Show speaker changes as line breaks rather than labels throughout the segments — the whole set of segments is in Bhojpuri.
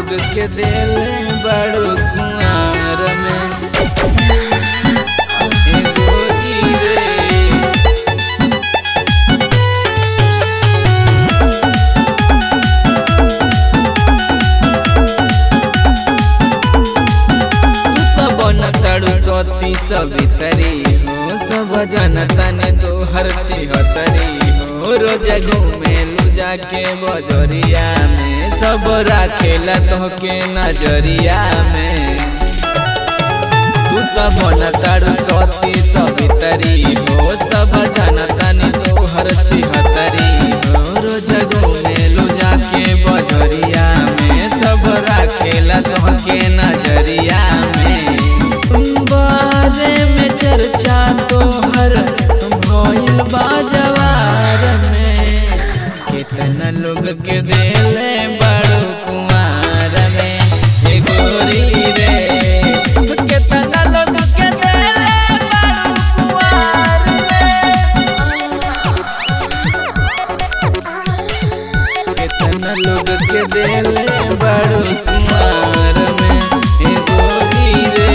लोग के दिल बड़ो कुआर में ए गोरी रे तू तो बनताड़ू सती सवितरी हो सब जनता ने तो हर छिहतरी हो रोज घूमेलू जाके बजरिया में सब राखेला तो के नजरिया में तू तो बनताड़ू सती सवितरी हो सब जनता ने तो हर छिहतरी हो रोज घूमेलू जाके बजरिया में सब राखेला तो के नजरिया में बारे में चर्चा तो हर भइल बाजवार में कितना लोग के दिले बड़ो कुमार में हे गोरी रे कितना लोग के दिले बड़ो कुमार में कितना लोग के दिले बड़ो कुमार में हे गोरी रे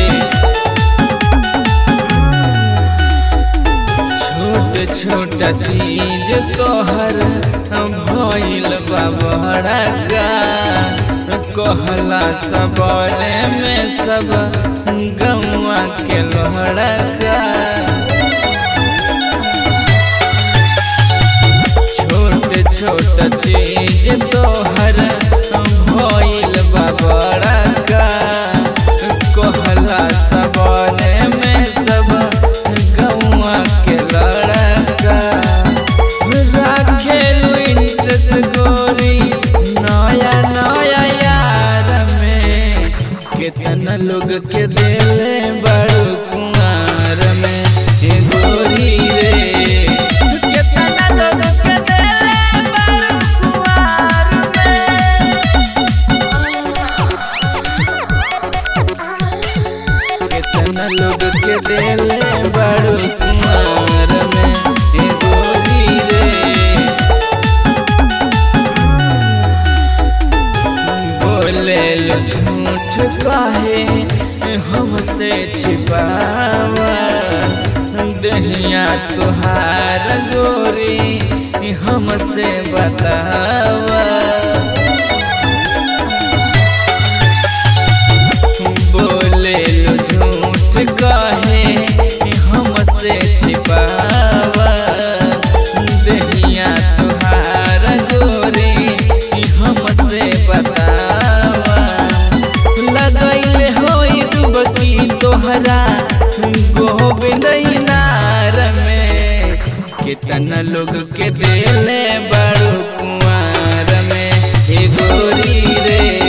छोट छोट चीज तोहर भइल बा बड़ा का कहला सबरे में सब गौआ के लोहड़ा का छोट छोट चीज तोहर भइल बा बड़ा का कहला सबरे में सब गौआ के लड़का राखेलू इंटरेस्ट गोरी नया नया यार में कितना लोग के दिले बड़ो कुमार में हे गोरी रे कितना लोग के दिले बड़ो कुमार में कितना लोग के दिले बड़ो कुमार में हे गोरी रे बोले लो झूठ काहे हमसे छिपावा दहिया तुहार गोरी हमसे बतावा बोले लो झूठ काहे हमसे छिपावा दहिया तुहार गोरी हमसे बतावा लगैले होई डुबकी तोहरा गोविंद नार में कितना लोग के दिले बड़ो कुआर में हे गोरी रे